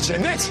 Cennet!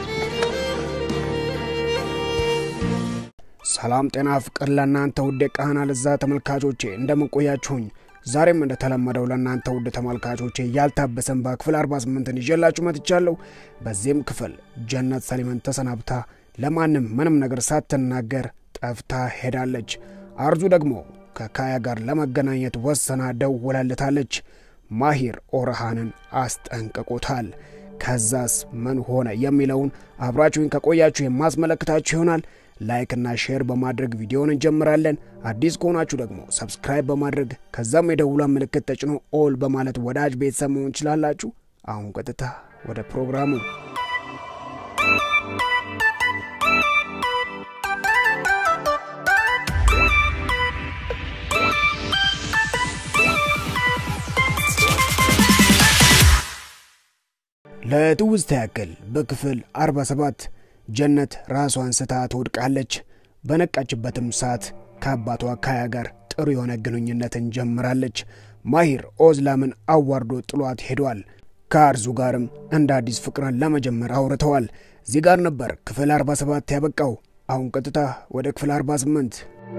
ሰላም ጤና ፍቅር ለእናንተ ውድ የቃህና ለዛ ተመልካቾቼ እንደምንቆያችሁኝ ዛሬም እንደተለመደው ለእናንተ ውድ ተመልካቾቼ ያልታበሰን በክፍል 48ን ይዤላችሁ መጥቻለሁ። በዚህም ክፍል ጀነት ሰሊምን ተሰናብታ ለማንም ምንም ነገር ሳትናገር ጠፍታ ሄዳለች። አርዙ ደግሞ ከካያ ጋር ለመገናኘት ወሰና ደውላልታለች። ማሂር ኦርሃንን አስጠንቅቆታል። ከዛስ ምን ሆነ የሚለውን አብራችሁኝ ከቆያችሁ የማስመለክታችሁ ይሆናል። ላይክና ሼር በማድረግ ቪዲዮውን እንጀምራለን። አዲስ ከሆናችሁ ደግሞ ሰብስክራይብ በማድረግ ከዛም የደውሏን ምልክት ተጭኖ ኦል በማለት ወዳጅ ቤተሰብ መሆን ትችላላችሁ። አሁን ቀጥታ ወደ ፕሮግራሙ ለትውስታ ያክል በክፍል 47 ጀነት ራሷን ስታ ትወድቃለች። በነቃችበትም ሰዓት ከአባቷ ካያ ጋር ጥሩ የሆነ ግንኙነትን ጀምራለች። ማሂር ኦዝላምን አዋርዶ ጥሏት ሄዷል። ከአርዙ ጋርም እንደ አዲስ ፍቅርን ለመጀመር አውርተዋል። እዚህ ጋር ነበር ክፍል 47 ያበቃው። አሁን ቀጥታ ወደ ክፍል 48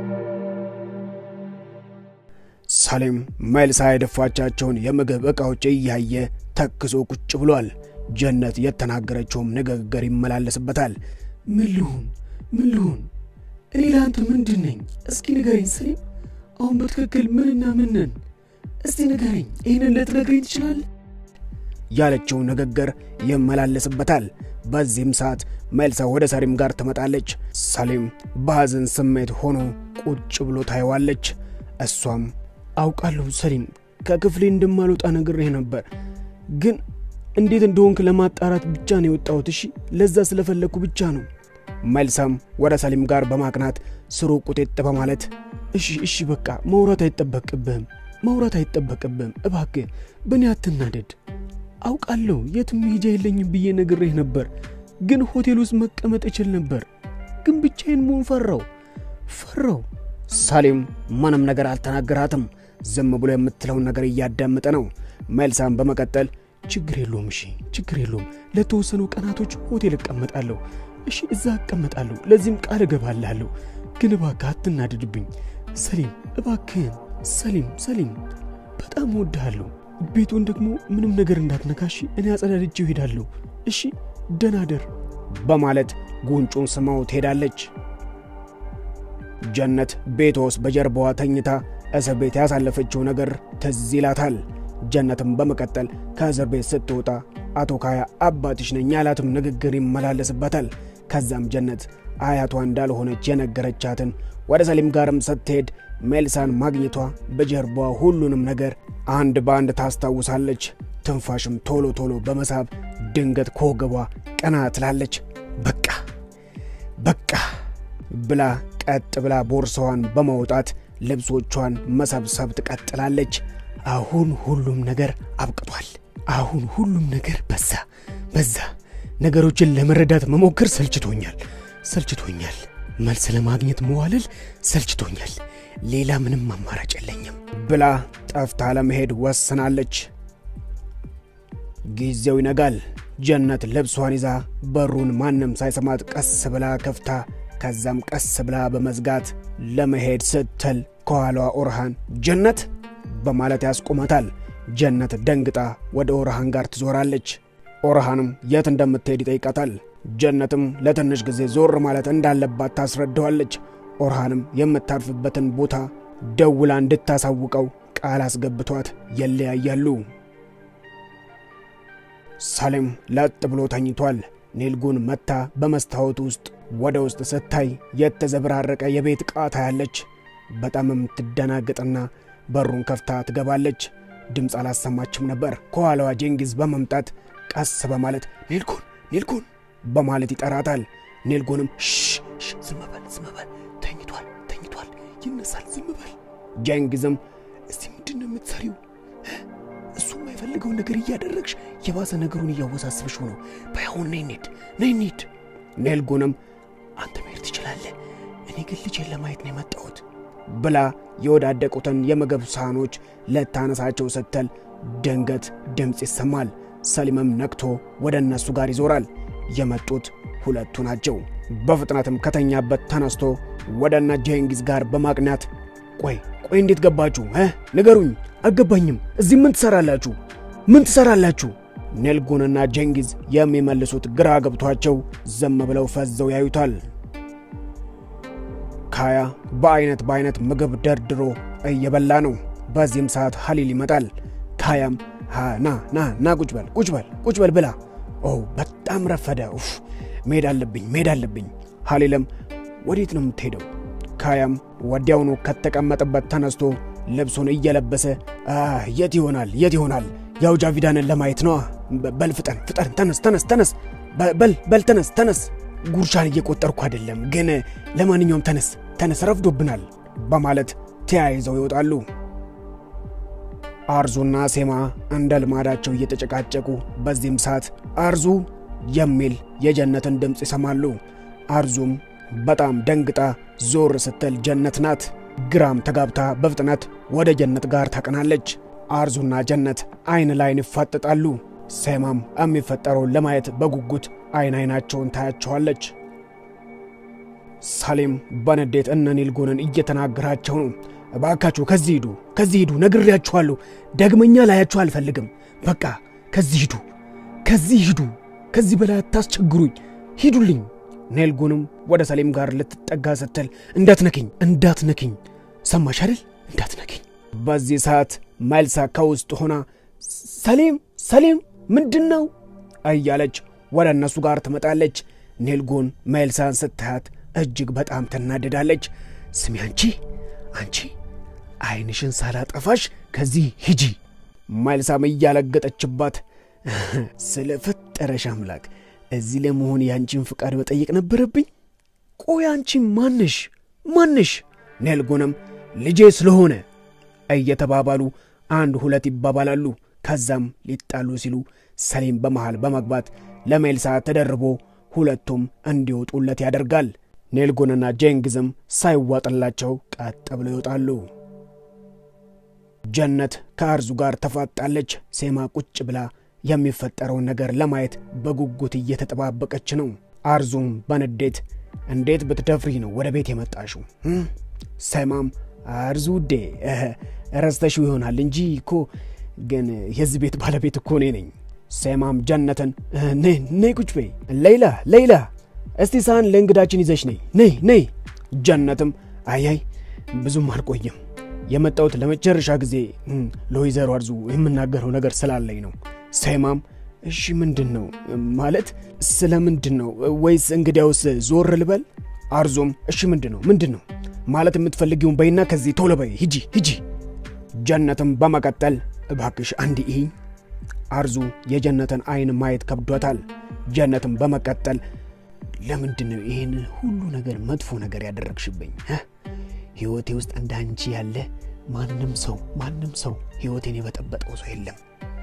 ሳሌም መልሳ የደፋቻቸውን የምግብ ዕቃዎች እያየ ተክዞ ቁጭ ብሏል። ጀነት የተናገረችውም ንግግር ይመላለስበታል። ምን ልሁን ምን ልሁን? እኔ ለአንተ ምንድን ነኝ? እስኪ ንገረኝ ሰሊም። አሁን በትክክል ምንና ምን ነን? እስቲ ንገረኝ። ይህንን ልትነግረኝ ትችላለህ? ያለችው ንግግር ይመላለስበታል። በዚህም ሰዓት መልሳ ወደ ሰሊም ጋር ትመጣለች። ሰሊም በሐዘን ስሜት ሆኖ ቁጭ ብሎ ታየዋለች። እሷም አውቃለሁ ሰሊም፣ ከክፍሌ እንደማልወጣ ነግሬህ ነበር፣ ግን እንዴት እንደሆንክ ለማጣራት ብቻ ነው የወጣሁት። እሺ፣ ለዛ ስለፈለግኩ ብቻ ነው። መልሳም ወደ ሰሊም ጋር በማቅናት ስሩ ቁጤጥ በማለት እሺ፣ እሺ፣ በቃ ማውራት አይጠበቅብህም፣ ማውራት አይጠበቅብህም። እባክህ በእኔ አትናደድ። አውቃለሁ የትም መሄጃ የለኝም ብዬ ነግሬህ ነበር፣ ግን ሆቴል ውስጥ መቀመጥ እችል ነበር፣ ግን ብቻዬን መሆን ፈራው ፈራው። ሳሌም ምንም ነገር አልተናገራትም። ዝም ብሎ የምትለውን ነገር እያዳመጠ ነው። መልሳም በመቀጠል ችግር የለውም እሺ፣ ችግር የለውም ለተወሰኑ ቀናቶች ሆቴል እቀመጣለሁ። እሺ፣ እዛ እቀመጣለሁ። ለዚህም ቃል እገባላለሁ። ግን እባክህ አትናደድብኝ ሰሊም፣ እባክህን ሰሊም፣ ሰሊም በጣም እወድሃለሁ። ቤቱን ደግሞ ምንም ነገር እንዳትነካሽ፣ እኔ አጸዳድጄው እሄዳለሁ። እሺ፣ ደህና ደር በማለት ጉንጩን ስማው ትሄዳለች። ጀነት ቤቷ ውስጥ በጀርባዋ ተኝታ እስር ቤት ያሳለፈችው ነገር ትዝ ይላታል። ጀነትም በመቀጠል ከእስር ቤት ስትወጣ አቶ ካያ አባትሽ ነኝ ያላትም ንግግር ይመላለስበታል። ከዛም ጀነት አያቷ እንዳልሆነች የነገረቻትን ወደ ሰሊም ጋርም ስትሄድ ሜልሳን ማግኘቷ በጀርባዋ ሁሉንም ነገር አንድ በአንድ ታስታውሳለች። ትንፋሽም ቶሎ ቶሎ በመሳብ ድንገት ከወገቧ ቀና ትላለች። በቃ በቃ ብላ ቀጥ ብላ ቦርሳዋን በማውጣት ልብሶቿን መሰብሰብ ትቀጥላለች። አሁን ሁሉም ነገር አብቅቷል። አሁን ሁሉም ነገር በዛ በዛ። ነገሮችን ለመረዳት መሞከር ሰልችቶኛል ሰልችቶኛል። መልስ ለማግኘት መዋለል ሰልችቶኛል። ሌላ ምንም አማራጭ የለኝም ብላ ጠፍታ ለመሄድ ወስናለች። ጊዜው ይነጋል። ጀነት ልብሷን ይዛ በሩን ማንም ሳይሰማት ቀስ ብላ ከፍታ ከዛም ቀስ ብላ በመዝጋት ለመሄድ ስትል ከኋላዋ ኦርሃን ጀነት በማለት ያስቆመታል። ጀነት ደንግጣ ወደ ኦርሃን ጋር ትዞራለች። ኦርሃንም የት እንደምትሄድ ይጠይቃታል። ጀነትም ለትንሽ ጊዜ ዞር ማለት እንዳለባት ታስረዳዋለች። ኦርሃንም የምታርፍበትን ቦታ ደውላ እንድታሳውቀው ቃል አስገብቷት ይለያያሉ። ሳሌም ለጥ ብሎ ተኝቷል። ኔልጉን መታ በመስታወት ውስጥ ወደ ውስጥ ስታይ የተዘበራረቀ የቤት ዕቃ ታያለች። በጣም የምትደናግጥና በሩን ከፍታ ትገባለች። ድምፅ አላሰማችም ነበር። ከኋላዋ ጄንጊዝ በመምጣት ቀስ በማለት ኔልኩን ኔልኩን በማለት ይጠራታል። ኔልጎንም ሽ ዝም በል ዝም በል ተኝቷል ተኝቷል ይነሳል ዝም በል ጄንጊዝም እስቲ ምንድን ነው የምትሰሪው እሱ የማይፈልገውን ነገር እያደረግሽ የባሰ ነገሩን እያወሳስብሽው ነው ባይሆን ነይ እንሂድ ነይ እንሂድ ኔልጉንም አንተ መሄድ ትችላለህ እኔ ግን ልጄን ለማየት ነው የመጣሁት ብላ የወዳደቁትን የምግብ ሳህኖች ለታነሳቸው ስትል ድንገት ድምፅ ይሰማል። ሰሊምም ነቅቶ ወደ እነሱ ጋር ይዞራል። የመጡት ሁለቱ ናቸው። በፍጥነትም ከተኛበት ተነስቶ ወደ እነ ጄንጊዝ ጋር በማቅናት ቆይ ቆይ እንዴት ገባችሁ እ ንገሩኝ፣ አልገባኝም። እዚህ ምን ትሰራላችሁ? ምን ትሰራላችሁ? ኔልጉንና ጄንጊዝ የሚመልሱት ግራ ገብቷቸው ዝም ብለው ፈዘው ያዩታል። ካያ በአይነት በአይነት ምግብ ደርድሮ እየበላ ነው። በዚህም ሰዓት ሀሊል ይመጣል። ካያም ና ና ና ቁጭ በል ቁጭ በል ቁጭ በል ብላ። ኦ በጣም ረፈደ። ኡፍ መሄድ አለብኝ መሄድ አለብኝ። ሀሊልም ወዴት ነው የምትሄደው? ካያም ወዲያውኑ ከተቀመጠበት ተነስቶ ልብሱን እየለበሰ የት ይሆናል የት ይሆናል? ያው ጃቪዳንን ለማየት ነዋ። በል ፍጠን ፍጠን፣ ተነስ ተነስ ተነስ፣ በል በል ተነስ ተነስ። ጉርሻን እየቆጠርኩ አይደለም፣ ግን ለማንኛውም ተነስ ተነስ፣ ረፍዶብናል በማለት ተያይዘው ይወጣሉ። አርዙና ሴማ እንደ ልማዳቸው እየተጨቃጨቁ በዚህም ሰዓት አርዙ የሚል የጀነትን ድምፅ ይሰማሉ። አርዙም በጣም ደንግጣ ዞር ስትል ጀነት ናት። ግራም ተጋብታ በፍጥነት ወደ ጀነት ጋር ታቀናለች። አርዙና ጀነት አይን ላይን ይፋጠጣሉ። ሴማም የሚፈጠረውን ለማየት በጉጉት አይን አይናቸውን ታያቸዋለች። ሳሌም በንዴት እነ ኒልጎንን እየተናገራቸው ነው። እባካችሁ ከዚህ ሂዱ፣ ከዚህ ሂዱ፣ ነግሬያችኋለሁ። ደግመኛ ላያችሁ አልፈልግም። በቃ ከዚህ ሂዱ፣ ከዚህ ሂዱ፣ ከዚህ በላይ አታስቸግሩኝ፣ ሂዱልኝ። ኔልጎንም ወደ ሰሌም ጋር ልትጠጋ ስትል እንዳትነክኝ፣ እንዳትነክኝ፣ ሰማሽ አይደል? እንዳትነክኝ። በዚህ ሰዓት ማይልሳ ከውስጥ ሆና ሰሌም፣ ሰሌም ምንድን ነው እያለች ወደ እነሱ ጋር ትመጣለች። ኔልጎን ማይልሳን ስታያት እጅግ በጣም ትናደዳለች። ስሚ አንቺ አንቺ አይንሽን ሳላጠፋሽ ከዚህ ሂጂ። ማይልሳም እያለገጠችባት ስለ ፈጠረሽ አምላክ እዚህ ለመሆን የአንቺን ፍቃድ መጠየቅ ነበረብኝ። ቆይ አንቺ ማንሽ ማንሽ? ኔልጎንም ልጄ ስለሆነ እየተባባሉ አንድ ሁለት ይባባላሉ። ከዛም ሊጣሉ ሲሉ ሰሌም በመሃል በመግባት ለሜልሳ ተደርቦ ሁለቱም እንዲወጡለት ያደርጋል። ኔልጎንና ጄንግዝም ሳይዋጥላቸው ቀጥ ብለው ይወጣሉ። ጀነት ከአርዙ ጋር ተፋጣለች። ሴማ ቁጭ ብላ የሚፈጠረውን ነገር ለማየት በጉጉት እየተጠባበቀች ነው። አርዙም በንዴት እንዴት ብትደፍሪ ነው ወደ ቤት የመጣሽው? ሴማም አርዙ ውዴ ረስተሽው ይሆናል እንጂ እኮ ግን የዚህ ቤት ባለቤት እኮ እኔ ነኝ። ሴማም ጀነትን ነይ ቁጭ በይ፣ ሌይላ ሌይላ እስቲ ሳህን ለእንግዳችን ይዘሽ ነይ ነይ ነይ። ጀነትም አያይ ብዙም አልቆየም የመጣሁት ለመጨረሻ ጊዜ ለወይዘሮ አርዙ የምናገረው ነገር ስላለኝ ነው። ሴማም እሺ ምንድን ነው ማለት ስለ ምንድን ነው? ወይስ እንግዲያውስ ዞር ልበል? አርዞም እሺ ምንድን ነው ምንድን ነው ማለት የምትፈልጊውን በይና ከዚህ ቶሎ በይ ሂጂ ሂጂ። ጀነትም በመቀጠል እባክሽ አንድ ይኝ። አርዙ የጀነትን አይን ማየት ከብዷታል። ጀነትም በመቀጠል ለምንድን ነው ይህን ሁሉ ነገር መጥፎ ነገር ያደረግሽብኝ? ሕይወቴ ውስጥ እንደ አንቺ ያለ ማንም ሰው ማንም ሰው ሕይወቴን የበጠበጠው ሰው የለም።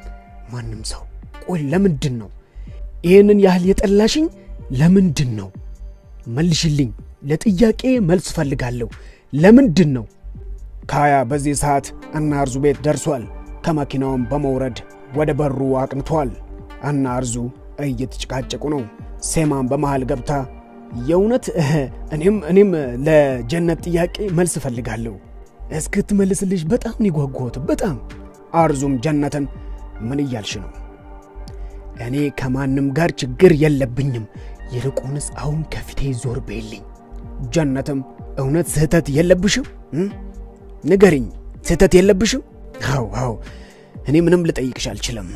ማንም ሰው ቆይ፣ ለምንድን ነው ይህንን ያህል የጠላሽኝ? ለምንድን ነው? መልሽልኝ። ለጥያቄ መልስ ፈልጋለሁ። ለምንድን ነው? ካያ በዚህ ሰዓት እነ አርዙ ቤት ደርሷል። ከመኪናውም በመውረድ ወደ በሩ አቅንቷል። እነ አርዙ እየተጨቃጨቁ ነው። ሴማን በመሃል ገብታ የእውነት እኔም እኔም ለጀነት ጥያቄ መልስ እፈልጋለሁ እስክትመልስልሽ በጣም ነው የጓጓሁት። በጣም አርዙም ጀነትን ምን እያልሽ ነው? እኔ ከማንም ጋር ችግር የለብኝም። ይልቁንስ አሁን ከፊቴ ዞር በይልኝ። ጀነትም እውነት ስህተት የለብሽም? ንገሪኝ፣ ስህተት የለብሽም? አው አው እኔ ምንም ልጠይቅሽ አልችልም።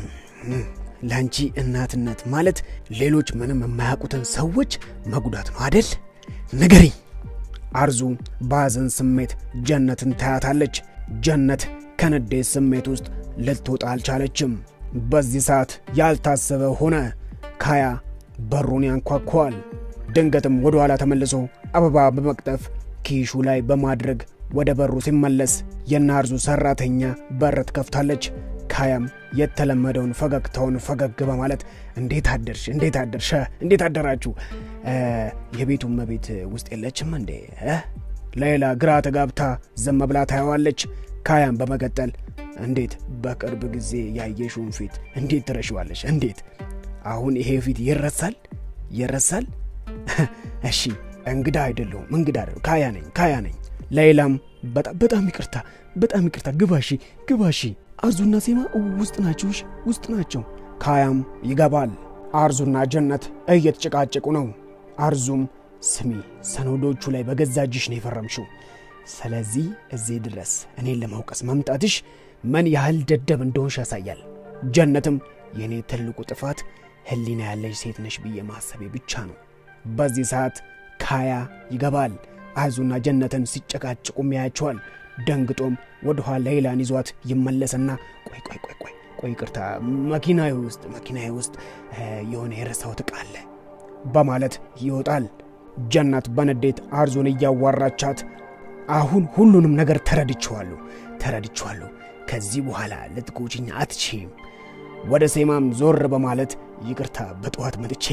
ለአንቺ እናትነት ማለት ሌሎች ምንም የማያውቁትን ሰዎች መጉዳት ነው አደል? ንገሪኝ። አርዙ በሐዘን ስሜት ጀነትን ታያታለች። ጀነት ከንዴት ስሜት ውስጥ ልትወጣ አልቻለችም። በዚህ ሰዓት ያልታሰበ ሆነ። ካያ በሩን ያንኳኳዋል። ድንገትም ወደ ኋላ ተመልሶ አበባ በመቅጠፍ ኪሹ ላይ በማድረግ ወደ በሩ ሲመለስ የናርዙ ሰራተኛ በር ትከፍታለች። ካያም የተለመደውን ፈገግታውን ፈገግ በማለት እንዴት አደርሽ? እንዴት አደርሽ? እንዴት አደራችሁ? የቤቱ እመቤት ውስጥ የለችም እንዴ? ሌላ ግራ ተጋብታ ዝም ብላ ታየዋለች። ካያም በመቀጠል እንዴት በቅርብ ጊዜ ያየሽውን ፊት እንዴት ትረሽዋለሽ? እንዴት አሁን ይሄ ፊት ይረሳል? ይረሳል? እሺ እንግዳ አይደለሁም፣ እንግዳ አይደለሁም። ካያ ነኝ፣ ካያ ነኝ። ሌላም በጣም ይቅርታ፣ በጣም ይቅርታ። ግባሺ፣ ግባሺ። አርዙና ሴማ ውስጥ ናቸው፣ ውስጥ ናቸው። ካያም ይገባል። አርዙና ጀነት እየተጨቃጨቁ ነው። አርዙም ስሚ፣ ሰነዶቹ ላይ በገዛ እጅሽ ነው የፈረምሽው። ስለዚህ እዚህ ድረስ እኔን ለማውቀስ መምጣትሽ ምን ያህል ደደብ እንደሆንሽ ያሳያል። ጀነትም የእኔ ትልቁ ጥፋት ሕሊና ያለሽ ሴት ነሽ ብዬ ማሰቤ ብቻ ነው። በዚህ ሰዓት ካያ ይገባል። አርዙና ጀነትን ሲጨቃጭቁም ያያቸዋል። ደንግጦም ወደ ኋላ ሌላን ይዟት ይመለስና ቆይ ቆይ ቆይ ቆይ ቆይ ይቅርታ፣ መኪናዬ ውስጥ መኪናዬ ውስጥ የሆነ የረሳሁት ዕቃ አለ በማለት ይወጣል። ጀነት በንዴት አርዙን እያዋራቻት አሁን ሁሉንም ነገር ተረድቼዋለሁ ተረድቼዋለሁ። ከዚህ በኋላ ልትጎጂኝ አትችይም። ወደ ሴማም ዞር በማለት ይቅርታ፣ በጠዋት መጥቼ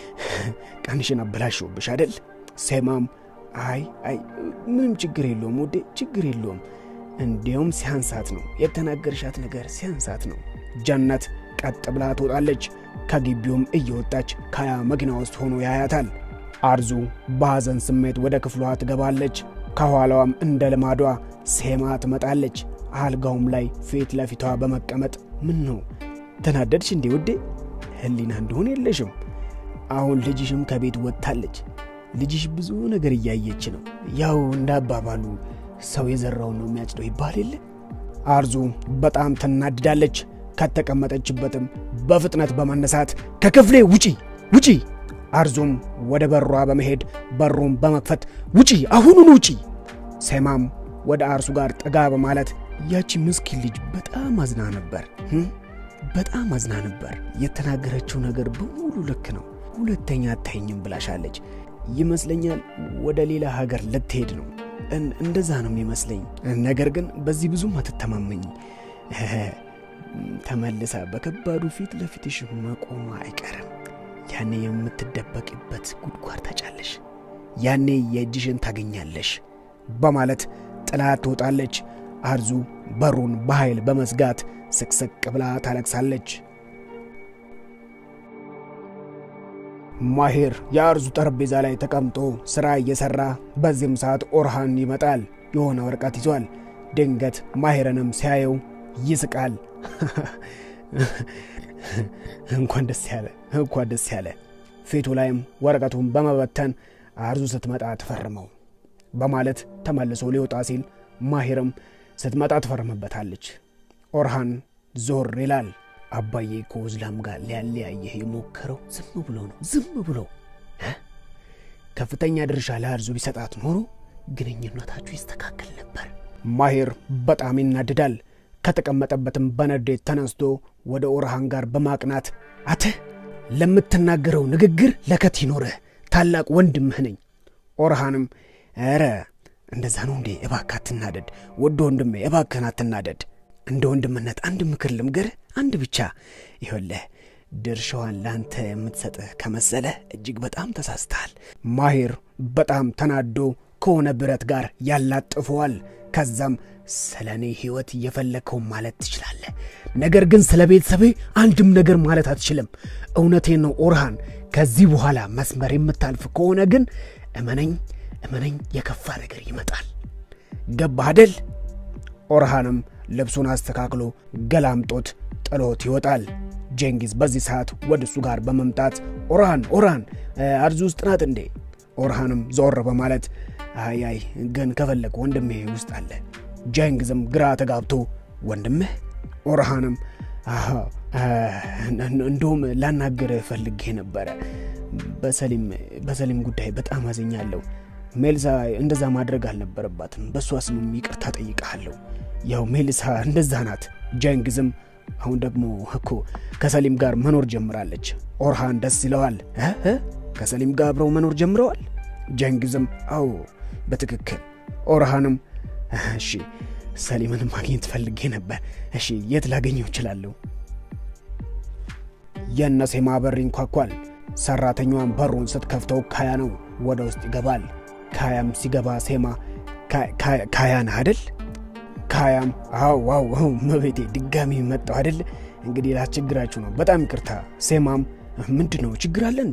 ቀንሽን አበላሽውብሽ አይደል? ሴማም አይ አይ ምንም ችግር የለውም ውዴ፣ ችግር የለውም። እንዲያውም ሲያንሳት ነው የተናገርሻት ነገር ሲያንሳት ነው። ጀነት ቀጥ ብላ ትወጣለች። ከግቢውም እየወጣች ካያ መኪና ውስጥ ሆኖ ያያታል። አርዙ በሐዘን ስሜት ወደ ክፍሏ ትገባለች። ከኋላዋም እንደ ልማዷ ሴማ ትመጣለች። አልጋውም ላይ ፊት ለፊቷ በመቀመጥ ምን ነው ተናደድሽ እንዴ ውዴ? ህሊና እንደሆነ የለሽም። አሁን ልጅሽም ከቤት ወጥታለች። ልጅሽ ብዙ ነገር እያየች ነው። ያው እንዳባባሉ ሰው የዘራውን ነው የሚያጭደው ይባል የለ። አርዙ በጣም ትናድዳለች። ከተቀመጠችበትም በፍጥነት በመነሳት ከክፍሌ ውጪ ውጪ! አርዙም ወደ በሯ በመሄድ በሩን በመክፈት ውጪ፣ አሁኑን ውጪ! ሴማም ወደ አርሱ ጋር ጠጋ በማለት ያቺ ምስኪን ልጅ በጣም አዝና ነበር፣ በጣም አዝና ነበር። የተናገረችው ነገር በሙሉ ልክ ነው። ሁለተኛ አታይኝም ብላሻለች ይመስለኛል። ወደ ሌላ ሀገር ልትሄድ ነው፣ እንደዛ ነው የሚመስለኝ። ነገር ግን በዚህ ብዙም አትተማመኝ። ተመልሳ በከባዱ ፊት ለፊትሽ መቆሟ አይቀርም። ያኔ የምትደበቅበት ጉድጓድ ታጫለሽ፣ ያኔ የእጅሽን ታገኛለሽ በማለት ጥላት ትወጣለች። አርዙ በሩን በኃይል በመዝጋት ስቅስቅ ብላ ታለቅሳለች። ማሄር የአርዙ ጠረጴዛ ላይ ተቀምጦ ሥራ እየሠራ በዚህም ሰዓት ኦርሃን ይመጣል። የሆነ ወረቀት ይዟል። ድንገት ማሄርንም ሲያየው ይስቃል። እንኳን ደስ ያለ እንኳን ደስ ያለ። ፊቱ ላይም ወረቀቱን በመበተን አርዙ ስትመጣ ትፈርመው በማለት ተመልሶ ሊወጣ ሲል ማሄርም ስትመጣ ትፈርምበታለች። ኦርሃን ዞር ይላል። አባዬ ከወዝላም ጋር ሊያለያየህ የሞከረው ዝም ብሎ ነው፣ ዝም ብሎ ከፍተኛ ድርሻ ለአርዙ ቢሰጣት ኖሮ ግንኙነታችሁ ይስተካከል ነበር። ማሄር በጣም ይናድዳል። ከተቀመጠበትም በንዴት ተነስቶ ወደ ኦርሃን ጋር በማቅናት አተ ለምትናገረው ንግግር ለከት ይኖርህ፣ ታላቅ ወንድምህ ነኝ። ኦርሃንም ኧረ እንደዛ ነው እንዴ? እባክህ አትናደድ፣ ውድ ወንድሜ እባክህን አትናደድ። እንደ ወንድምነት አንድ ምክር ልምገርህ፣ አንድ ብቻ። ይኸውልህ ድርሻዋን ለአንተ የምትሰጥህ ከመሰለህ እጅግ በጣም ተሳስተሃል። ማሄር በጣም ተናዶ ከሆነ ብረት ጋር ያላጥፈዋል። ከዛም ስለ እኔ ሕይወት እየፈለግከው ማለት ትችላለህ፣ ነገር ግን ስለ ቤተሰቤ አንድም ነገር ማለት አትችልም። እውነቴን ነው ኦርሃን፣ ከዚህ በኋላ መስመር የምታልፍ ከሆነ ግን እመነኝ እመነኝ የከፋ ነገር ይመጣል። ገባህ አደል? ኦርሃንም ልብሱን አስተካክሎ ገላምጦት ጥሎት ይወጣል። ጀንጊዝ በዚህ ሰዓት ወደ እሱ ጋር በመምጣት ኦርሃን ኦርሃን አርዙ ውስጥ ናት እንዴ? ኦርሃንም ዞር በማለት አይ አይ ግን ከፈለግ ወንድሜ ውስጥ አለ። ጀንጊዝም ግራ ተጋብቶ ወንድምህ? ኦርሃንም እንደውም ላናገር ፈልጌ ነበረ። በሰሊም ጉዳይ በጣም አዝኛለሁ። ሜልሳ እንደዛ ማድረግ አልነበረባትም። በእሷ ስምም ይቅርታ ጠይቀሃለሁ። ያው ሜልሳ እንደዛ ናት። ጀንግዝም አሁን ደግሞ እኮ ከሰሊም ጋር መኖር ጀምራለች። ኦርሃን ደስ ይለዋል። ከሰሊም ጋር አብረው መኖር ጀምረዋል። ጀንግዝም አዎ በትክክል። ኦርሃንም እሺ ሰሊምን ማግኘት ፈልጌ ነበር። እሺ የት ላገኘው እችላለሁ? የነሴማ በር ይንኳኳል። ሰራተኛዋን በሩን ስትከፍተው ካያ ነው። ወደ ውስጥ ይገባል። ካያም ሲገባ ሴማ ካያ ነህ አደል? ካያም አው ዋው ዋው መቤቴ ድጋሚ መጣው አደል? እንግዲህ ላስቸግራችሁ ነው፣ በጣም ይቅርታ። ሴማም ምንድን ነው ችግር አለ እንዴ?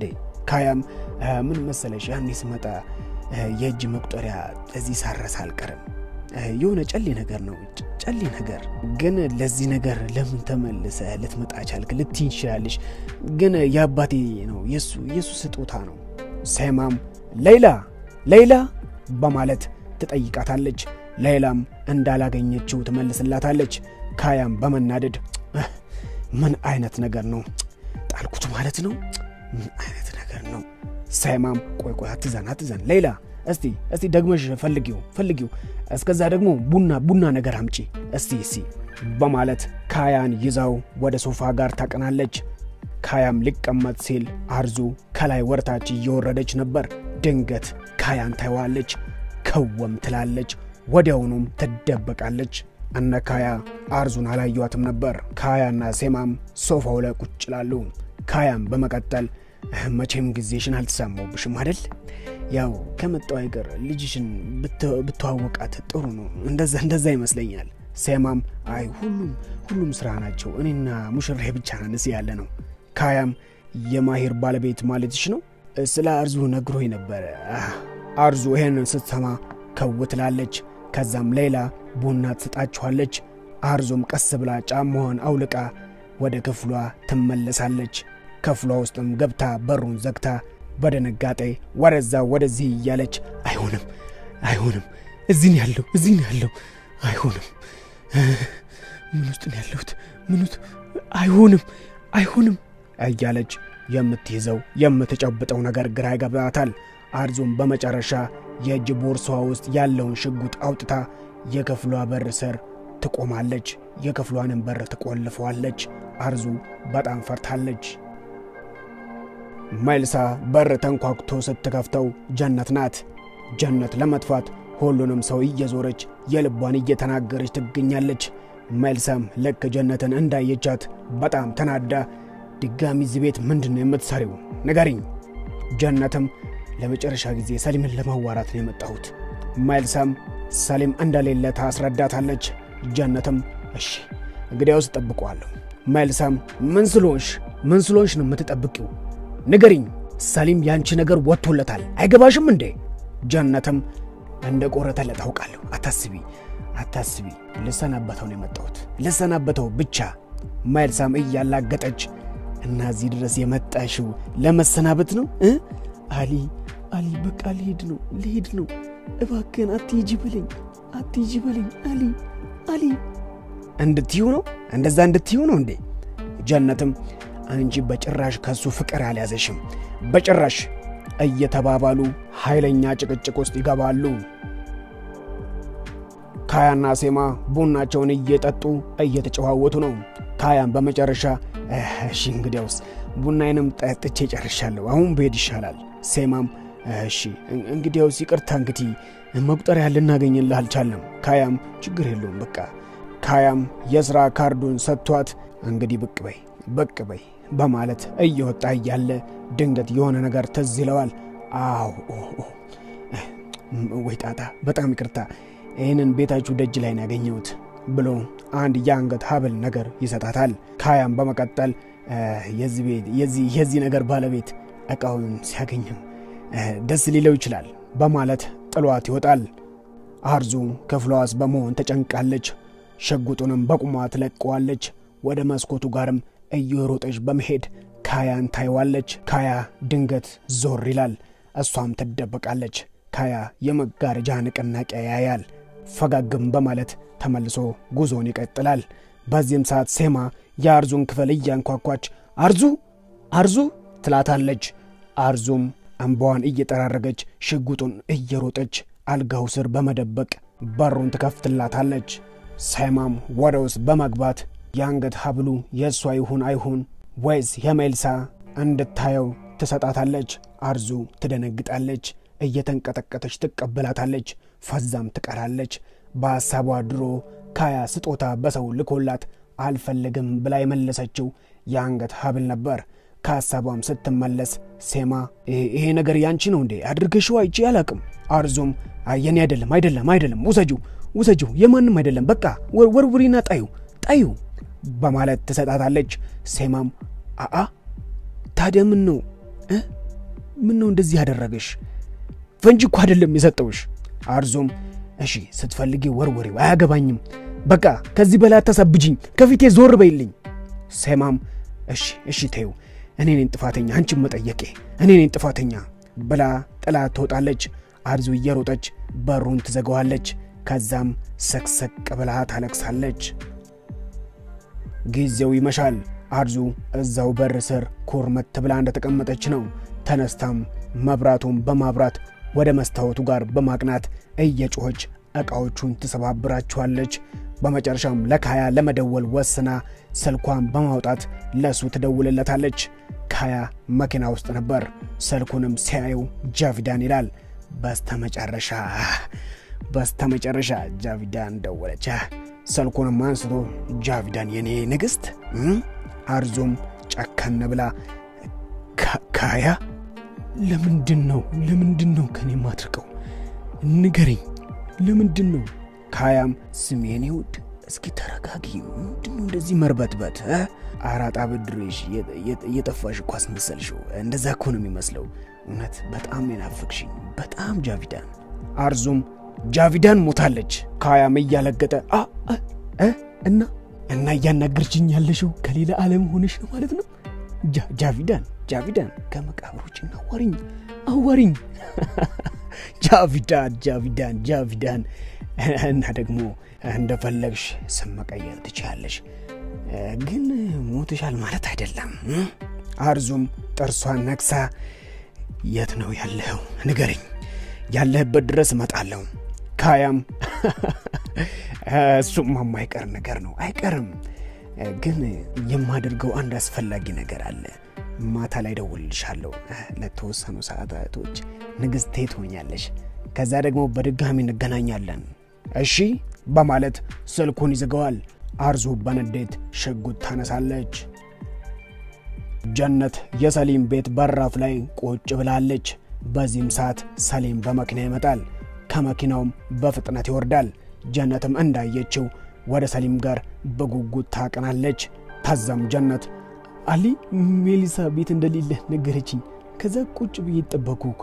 ካያም ምን መሰለሽ ያኔ ስመጣ የእጅ መቁጠሪያ እዚህ ሳረስ አልቀርም የሆነ ጨሌ ነገር ነው ጨሌ ነገር ግን ለዚህ ነገር ለምን ተመልሰ ልትመጣ ቻልክ ልትይኝ ትችላለሽ ግን የአባቴ ነው የሱ የሱ ስጦታ ነው ሴማም ሌይላ ሌይላ በማለት ትጠይቃታለች ሌይላም እንዳላገኘችው ትመልስላታለች ካያም በመናደድ ምን አይነት ነገር ነው ጣልኩት ማለት ነው ምን አይነት ነገር ነው ሴማም ቆይ ቆይ አትዘን አትዘን ሌይላ እስቲ እስቲ ደግመሽ ፈልጊው ፈልጊው እስከዛ ደግሞ ቡና ቡና ነገር አምጪ እስቲ እስቲ በማለት ካያን ይዛው ወደ ሶፋ ጋር ታቀናለች ካያም ሊቀመጥ ሲል አርዙ ከላይ ወርታች እየወረደች ነበር ድንገት ካያን ታይዋለች ከወም ትላለች ወዲያውኑም ትደበቃለች እነ ካያ አርዙን አላዩዋትም ነበር ካያና ሴማም ሶፋው ላይ ቁጭ ላሉ ካያም በመቀጠል መቼም ጊዜሽን አልተሳማውብሽም አደል ያው ከመጣው አይቀር ልጅሽን ብተዋወቃት ጥሩ ነው እንደዛ እንደዛ ይመስለኛል ሴማም አይ ሁሉም ሁሉም ስራ ናቸው እኔና ሙሽራዬ ብቻ ነን ያለ ነው ካያም የማሄር ባለቤት ማለትሽ ነው ስለ አርዙ ነግሮኝ ነበረ አርዙ ይሄንን ስትሰማ ከው ትላለች ከዛም ሌላ ቡና ትሰጣችኋለች አርዞም ቀስ ብላ ጫማዋን አውልቃ ወደ ክፍሏ ትመለሳለች ክፍሏ ውስጥም ገብታ በሩን ዘግታ በድንጋጤ ወደዛ ወደዚህ እያለች አይሆንም አይሆንም እዚህ ነው ያለው እዚህ ነው ያለው አይሆንም ምን ውስጥ ነው ያለሁት ምን ውስጥ አይሆንም አይሆንም እያለች የምትይዘው የምትጨብጠው ነገር ግራ ይገባታል አርዞም በመጨረሻ የእጅ ቦርሳዋ ውስጥ ያለውን ሽጉጥ አውጥታ የክፍሏ በር ስር ትቆማለች የክፍሏንም በር ትቆልፈዋለች አርዙ በጣም ፈርታለች መልሳ በር ተንኳኩቶ ስትከፍተው ጀነት ናት ጀነት ለመጥፋት ሁሉንም ሰው እየዞረች የልቧን እየተናገረች ትገኛለች መልሳም ልክ ጀነትን እንዳየቻት በጣም ተናዳ ድጋሚ እዚህ ቤት ምንድን ነው የምትሰሪው ንገሪኝ ጀነትም ለመጨረሻ ጊዜ ሰሊምን ለማዋራት ነው የመጣሁት መልሳም ሰሊም እንደሌለ ታስረዳታለች ጀነትም እሺ እንግዲያውስ እጠብቀዋለሁ መልሳም ምን ስለሆንሽ ምን ስለሆንሽ ነው የምትጠብቂው ንገሪኝ ሰሊም ያንቺ ነገር ወጥቶለታል አይገባሽም እንዴ ጀነትም እንደ ቆረጠለ ታውቃለሁ አታስቢ አታስቢ ልሰናበተው ነው የመጣሁት ልሰናበተው ብቻ መልሳም እያላገጠች እና እዚህ ድረስ የመጣሽው ለመሰናበት ነው እ አሊ አሊ በቃ ልሄድ ነው ልሄድ ነው እባክህን አትሂጂ በለኝ አትሂጂ በለኝ አሊ አሊ እንድትዩ ነው እንደዛ እንድትዩ ነው እንዴ ጀነትም አንቺ በጭራሽ ከሱ ፍቅር አልያዘሽም በጭራሽ እየተባባሉ ኃይለኛ ጭቅጭቅ ውስጥ ይገባሉ ካያና ሴማ ቡናቸውን እየጠጡ እየተጨዋወቱ ነው ካያን በመጨረሻ እሺ እንግዲያውስ ቡናዬንም ጠጥቼ ጨርሻለሁ አሁን ብሄድ ይሻላል ሴማም እሺ እንግዲያውስ ይቅርታ እንግዲህ መቁጠሪያ ልናገኝልህ አልቻለም ካያም ችግር የለውም በቃ ካያም የሥራ ካርዱን ሰጥቷት እንግዲህ ብቅ በይ ብቅ በይ በማለት እየወጣ እያለ ድንገት የሆነ ነገር ትዝ ይለዋል አው ወይ ጣጣ በጣም ይቅርታ ይህንን ቤታችሁ ደጅ ላይ ነው ያገኘሁት ብሎ አንድ የአንገት ሀብል ነገር ይሰጣታል ካያም በመቀጠል የዚህ ነገር ባለቤት እቃውን ሲያገኝም ደስ ሊለው ይችላል በማለት ጥሏት ይወጣል አርዙም ክፍሏ ውስጥ በመሆን ተጨንቃለች ሽጉጡንም በቁሟ ትለቀዋለች ወደ መስኮቱ ጋርም እየሮጠች በመሄድ ካያን ታይዋለች ካያ ድንገት ዞር ይላል እሷም ትደበቃለች ካያ የመጋረጃ ንቅናቄ ያያል ፈጋግም በማለት ተመልሶ ጉዞን ይቀጥላል በዚህም ሰዓት ሴማ የአርዙን ክፍል እያንኳኳች አርዙ አርዙ ትላታለች አርዙም እንባዋን እየጠራረገች ሽጉጡን እየሮጠች አልጋው ስር በመደበቅ በሩን ትከፍትላታለች ሴማም ወደ ውስጥ በመግባት የአንገት ሀብሉ የእሷ ይሁን አይሁን ወይስ የሜልሳ እንድታየው ትሰጣታለች አርዙ ትደነግጣለች እየተንቀጠቀጠች ትቀበላታለች ፈዛም ትቀራለች በሐሳቧ ድሮ ካያ ስጦታ በሰው ልኮላት አልፈልግም ብላ የመለሰችው የአንገት ሀብል ነበር ከሐሳቧም ስትመለስ ሴማ ይሄ ነገር ያንቺ ነው እንዴ አድርገሽው አይቼ አላቅም አርዙም የኔ አይደለም አይደለም አይደለም ውሰጂው ውሰጂው የማንም አይደለም በቃ ወርውሪና ጣዩ ጣዩ በማለት ትሰጣታለች ሴማም አአ ታዲያ ምን ነው ምን ነው እንደዚህ ያደረገሽ? ፈንጂ እኮ አይደለም የሰጠውሽ። አርዞም እሺ ስትፈልጊ ወርወሪው፣ አያገባኝም። በቃ ከዚህ በላይ አታሳብጅኝ፣ ከፊቴ ዞር በይልኝ። ሴማም እሺ እሺ ተይው፣ እኔ ነኝ ጥፋተኛ፣ አንቺን መጠየቄ እኔ ነኝ ጥፋተኛ ብላ ጥላ ትወጣለች። አርዙ እየሮጠች በሩን ትዘጋዋለች። ከዛም ሰቅሰቅ ብላ ታለቅሳለች። ጊዜው ይመሻል። አርዙ እዛው በር ስር ኮርመት ብላ እንደተቀመጠች ነው። ተነስታም መብራቱን በማብራት ወደ መስታወቱ ጋር በማቅናት እየጮኸች ዕቃዎቹን ትሰባብራቸዋለች። በመጨረሻም ለካያ ለመደወል ወስና ስልኳን በማውጣት ለሱ ትደውልለታለች። ካያ መኪና ውስጥ ነበር። ስልኩንም ሲያየው ጃቪዳን ይላል። በስተመጨረሻ በስተመጨረሻ ጃቪዳን ደወለች። ስልኩንም አንስቶ ጃቪዳን የኔ ንግሥት። አርዞም ጨከን ብላ ካያ ለምንድን ነው ለምንድን ነው ከኔ የማትርቀው? ንገረኝ፣ ለምንድን ነው? ካያም ስም የኔ ውድ፣ እስኪ ተረጋጊ። ምንድን ነው እንደዚህ መርበትበት? አራጣ ብድሬሽ እየጠፋሽ እኮ አስመሰልሽው። እንደዛ እኮ ነው የሚመስለው። እውነት በጣም የናፍቅሽኝ፣ በጣም ጃቪዳን። አርዙም ጃቪዳን ሞታለች። ካያም እያለገጠ እና እና እያናገርችኝ ያለሽው ከሌላ ዓለም ሆነሽ ነው ማለት ነው? ጃቪዳን ጃቪዳን ከመቃብሮች አዋሪኝ አዋሪኝ ጃቪዳን ጃቪዳን ጃቪዳን እና ደግሞ እንደፈለግሽ ስም መቀየር ትችያለሽ፣ ግን ሞትሻል ማለት አይደለም። አርዙም ጥርሷን ነክሳ የት ነው ያለኸው? ንገረኝ፣ ያለህበት ድረስ እመጣለሁ። ካያም እሱም የማይቀር ነገር ነው፣ አይቀርም። ግን የማደርገው አንድ አስፈላጊ ነገር አለ። ማታ ላይ ደውልልሻለሁ። ለተወሰኑ ሰዓታቶች ንግሥቴ ትሆኛለሽ። ከዛ ደግሞ በድጋሚ እንገናኛለን። እሺ በማለት ስልኩን ይዘጋዋል። አርዙ በንዴት ሽጉጥ ታነሳለች። ጀነት የሰሊም ቤት በራፍ ላይ ቁጭ ብላለች። በዚህም ሰዓት ሰሊም በመኪና ይመጣል። ከመኪናውም በፍጥነት ይወርዳል። ጀነትም እንዳየችው ወደ ሰሊም ጋር በጉጉት ታቀናለች። ታዛም ጀነት አሊ ሜሊሳ ቤት እንደሌለ ነገረችኝ። ከዛ ቁጭ ብዬ ጠበኩክ።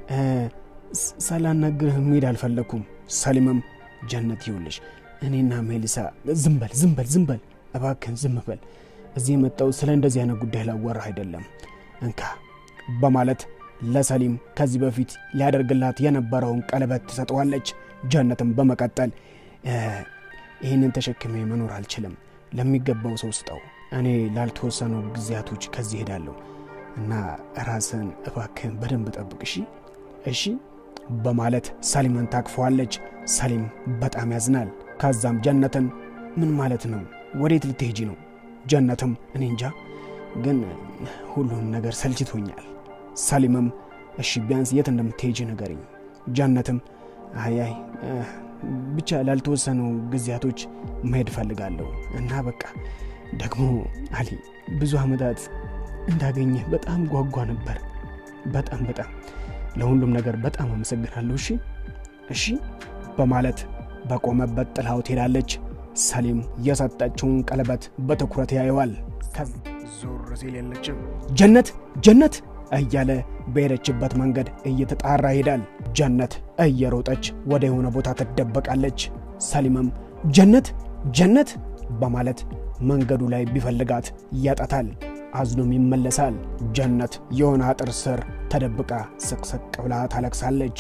ሳላናግርህ መሄድ አልፈለግኩም። ሰሊምም ጀነት ይውልሽ እኔና ሜሊሳ ዝምበል ዝምበል ዝምበል እባክን ዝም በል። እዚህ የመጣው ስለ እንደዚህ አይነት ጉዳይ ላወራህ አይደለም። እንካ በማለት ለሰሊም ከዚህ በፊት ሊያደርግላት የነበረውን ቀለበት ትሰጠዋለች። ጀነትም በመቀጠል ይህንን ተሸክሜ መኖር አልችልም፣ ለሚገባው ሰው ስጠው። እኔ ላልተወሰኑ ጊዜያቶች ከዚህ ሄዳለሁ እና ራስን እባክህን በደንብ ጠብቅ፣ እሺ እሺ በማለት ሰሊምን ታቅፈዋለች። ሰሊም በጣም ያዝናል። ከዛም ጀነትን ምን ማለት ነው? ወዴት ልትሄጂ ነው? ጀነትም እኔ እንጃ፣ ግን ሁሉን ነገር ሰልችቶኛል። ሰሊምም እሺ ቢያንስ የት እንደምትሄጂ ንገሪኝ። ጀነትም አያይ ብቻ ላልተወሰኑ ጊዜያቶች መሄድ እፈልጋለሁ እና በቃ ደግሞ አሊ ብዙ ዓመታት እንዳገኘህ በጣም ጓጓ ነበር። በጣም በጣም ለሁሉም ነገር በጣም አመሰግናለሁ። እሺ እሺ በማለት በቆመበት ጥላው ትሄዳለች። ሰሊም የሰጠችውን ቀለበት በትኩረት ያየዋል። ዞር ሲል የለችም። ጀነት ጀነት እያለ በሄደችበት መንገድ እየተጣራ ይሄዳል። ጀነት እየሮጠች ወደ የሆነ ቦታ ትደበቃለች። ሰሊምም ጀነት ጀነት በማለት መንገዱ ላይ ቢፈልጋት ያጣታል። አዝኖም ይመለሳል። ጀነት የሆነ አጥር ስር ተደብቃ ስቅስቅ ብላ ታለቅሳለች።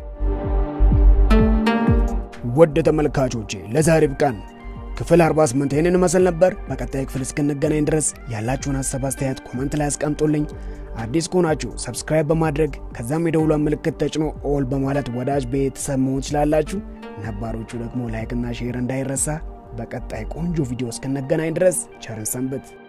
ውድ ተመልካቾቼ ለዛሬ ብቃን። ክፍል 48 ይህንን መስል ነበር። በቀጣይ ክፍል እስክንገናኝ ድረስ ያላችሁን ሀሳብ አስተያየት ኮመንት ላይ አስቀምጡልኝ። አዲስ ከሆናችሁ ሰብስክራይብ በማድረግ ከዛም የደውሏን ምልክት ተጭኖ ኦል በማለት ወዳጅ ቤተሰብ መሆን ትችላላችሁ። ነባሮቹ ደግሞ ላይክና ሼር እንዳይረሳ። በቀጣይ ቆንጆ ቪዲዮ እስክንገናኝ ድረስ ቸርን ሰንብት።